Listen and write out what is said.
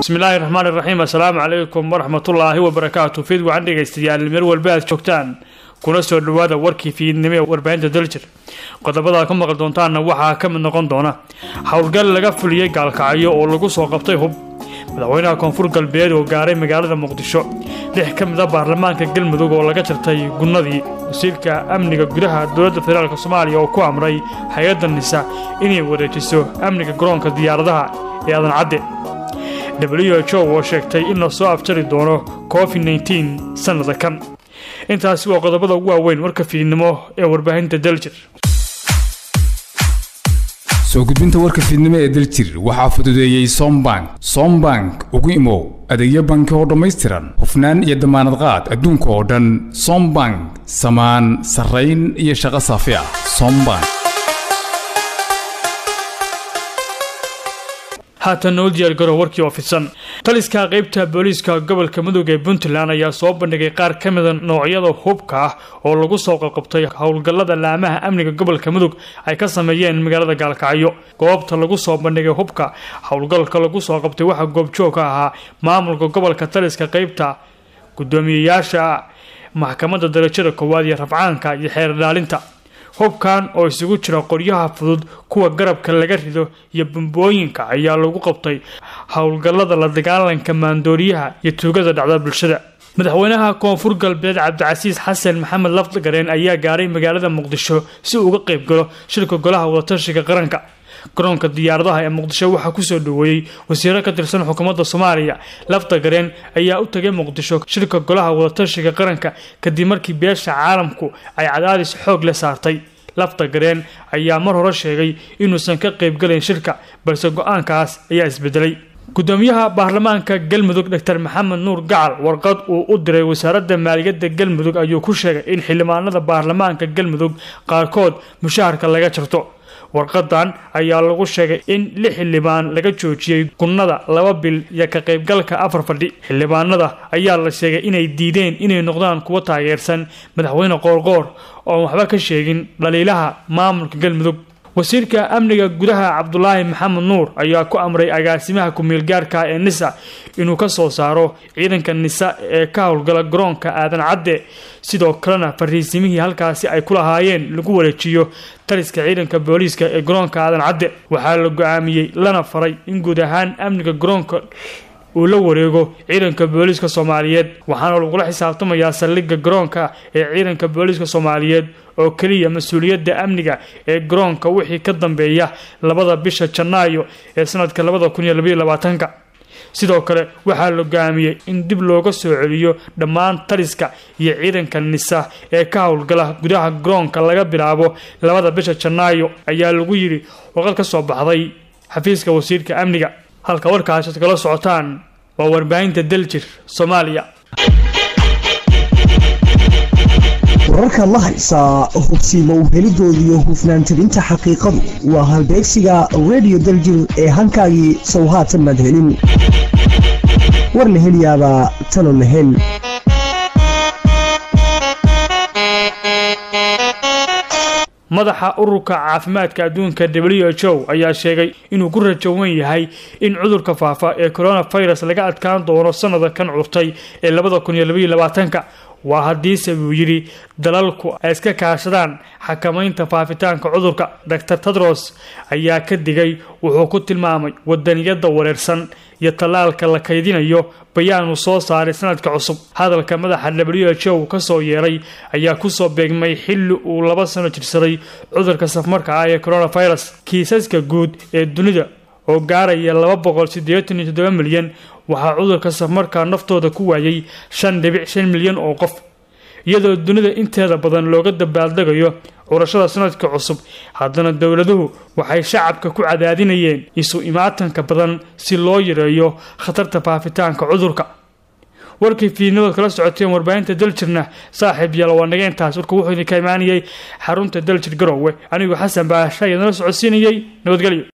bismillaahi raxmaan iraxiim assalaamu calaykum waraxmatullaahi wabarakaatu fiid wacan dhegaystayaal meel walba aad joogtaan kuna soo dhawaada warkii fiidnimo ee warbaahinta daljir qodobada ka maqli doontaanna waxaa ka mid noqon doona howlgal laga fuliyey gaalkacyo oo lagu soo qabtay hub madaxweynaha koonfur galbeed oo gaaray magaalada muqdisho lix ka mid a baarlamaanka galmudug oo laga jartay gunnadii wasiirka amniga gudaha dowladda federaalk soomaaliya oo ku amray hay-adda nisa inay wareejiso amniga garoonka diyaaradaha ee aadan cadde w h o oo sheegtay in la soo afjari doono covid nteen sannada kan intaasi waa qodobada ugu waaweyn warka fiidnimo ee warbaahinta daljir soo gudbinta warka fiidnimo ee daljir waxaa fududeeyey sombank sombank ugu imow adeegyo banki oo dhammaystiran hufnaan iyo damaanad qaad adduunka oo dhan sombank samaan sarrayn iyo shaqo saafi ah sombank haatan noo diyaargaro warkii oo fidsan taliska qaybta booliiska gobolka mudug ee puntland ayaa soo bandhigay qaar ka mida noocyada hubka ah oo lagu soo qabqabtay howlgallada laamaha amniga gobolka mudug ay ka sameeyeen magaalada gaalkacyo goobta lagu soo bandhigay hubka howlgalka lagu soo qabtay waxaa goobjoog ka ahaa maamulka gobolka taliska qaybta gudoomiyeyaasha maxkamadda darajada koowaad iyo rafcaanka iyo xeer ilaalinta hubkan oo isugu jira qoryaha fudud kuwa garabka laga rido iyo bambooyinka ayaa lagu qabtay howlgallada la dagaalanka maandooriyaha iyo tuugada dhacda bulshada madaxweynaha koonfur galbeed cabdicasiis xasan maxamed lafdagareen ayaa gaaray magaalada muqdisho si uu uga qayb galo shirka golaha wadatashiga qaranka garoonka diyaaradaha ee muqdisho waxaa kusoo dhaweeyey wasiiro ka tirsan xukuumadda soomaaliya lafdagareen ayaa u tagay muqdisho shirka golaha wadatashiga qaranka kadib markii beesha caalamku ay cadaadis xoog la saartay lafdagareen ayaa mar hore sheegay inuusan ka qaybgalayn shirka balse go-aankaas ayaa isbedelay gudoomiyaha baarlamaanka galmudug dor maxamed nuur gacal warqad uu u diray wasaaradda maaliyadda galmudug ayuu ku sheegay in xildhibaanada baarlamaanka galmudug qaarkood mushaharka laga jarto warqadan ayaa lagu sheegay in lix xildhibaan laga joojiyey gunnada laba bil iyo ka qaybgalka afar fadhi xildhibaanada ayaa la sheegay inay diideen inay noqdaan kuwa taageersan madaxweyne qoorqoor oon waxba ka sheegin dhaliilaha maamulka galmudug wasiirka amniga gudaha cabdulaahi maxamed nuur ayaa ku amray agaasimaha ku-meelgaarka ee nisa inuu ka soo saaro ciidanka nisa ee ka howlgala garoonka aadan cadde sidoo kalena fariisimihii halkaasi ay ku lahaayeen lagu wareejiyo taliska ciidanka booliiska ee garoonka aadan cadde waxaa la go-aamiyey lana faray in guud ahaan amniga garoonka uu la wareego ciidanka booliiska soomaaliyeed waxaana lagula xisaabtamayaa saldhigga garoonka ee ciidanka booliiska soomaaliyeed oo keliya mas-uuliyadda amniga ee garoonka wixii ka dambeeya labada bisha janaayo ee sanadka labada kun iyo labaiyo labaatanka sidoo kale waxaa la go-aamiyey in dib looga soo celiyo dhammaan taliska iyo ciidanka nisa ee ka howlgala gudaha garoonka laga bilaabo labada bisha janaayo ayaa lagu yidhi warqad ka soo baxday xafiiska wasiirka amniga halka warkaasi ad kala socotaan waa warbaahinta daljir soomaaliya wararka la haysaa hubsiima u helidooda iyo hufnaan tabinta xaqiiqadu waa halbeegsiga redio daljir ee halkaagii sow haatan maad helin war la heliyaabaa talo la hel madaxa ururka caafimaadka adduunka w h o ayaa sheegay inuu ku rajowan yahay in cudurka faafa ee coronavirus laga adkaan doono sanada kan curtay ee labada kun iyo labaiyo labaatanka waa haddiise buu yidhi dalalku ay iska kaashadaan xakamaynta faafitaanka cudurka dor tedros ayaa ka digay wuxuu ku tilmaamay wadaniyada wareersan iyo tallaalka la kaydinayo bayaanu soo saaray sanadka cusub hadalka madaxa w h o kasoo yeeray ayaa kusoo beegmay xilli uu laba sano jirsaday cudurka safmarka ah ee coronavirus kiisaska guud ee dunida oo gaaraya laba boqol siddeetan iyo toddoba milyan waxaa cudurka safmarkaa naftooda ku waayay shan dhibic shan milyan oo qof iyadoo dunida inteeda badan looga dabaaldegayo curashada sanadka cusub haddana dowladuhu waxay shacabka ku cadaadinayeen isu imaatanka badan si loo yareeyo khatarta faafitaanka cudurka warkii fiidnimaod kala socoteen warbaahinta daljirna saaxiib yaal waa naga intaas warku wuxuu idinka imaanayay xarunta daljir garowe anigoo xasan baasha ayaa nala socodsiinayay nabadgelyo